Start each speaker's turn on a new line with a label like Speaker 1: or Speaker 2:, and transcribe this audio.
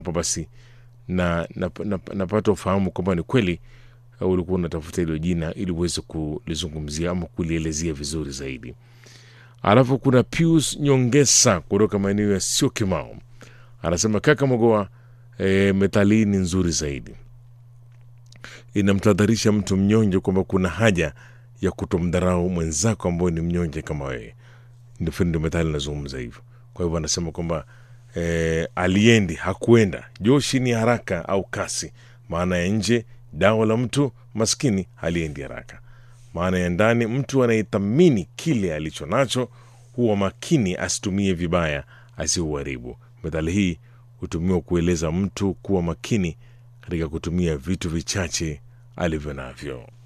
Speaker 1: hapo basi na napata na, na, napata ufahamu kwamba ni kweli uh, ulikuwa unatafuta hilo jina ili uweze kulizungumzia ama kulielezea vizuri zaidi. Alafu kuna Pius Nyongesa kutoka maeneo ya sio Kimao, anasema kaka Mogoa, e, methali hii ni nzuri zaidi, inamtadharisha mtu mnyonge kwamba kuna haja ya kutomdharau mwenzako ambaye ni mnyonge kama wewe. Ndio ndio methali inazungumza hivyo. Kwa hivyo anasema kwamba e, aliendi hakuenda, joshi ni haraka au kasi. Maana ya nje dawa la mtu maskini haliendi haraka. Maana ya ndani, mtu anayethamini kile alicho nacho huwa makini asitumie vibaya, asiuharibu. Methali hii hutumiwa kueleza mtu kuwa makini katika kutumia vitu vichache alivyo navyo.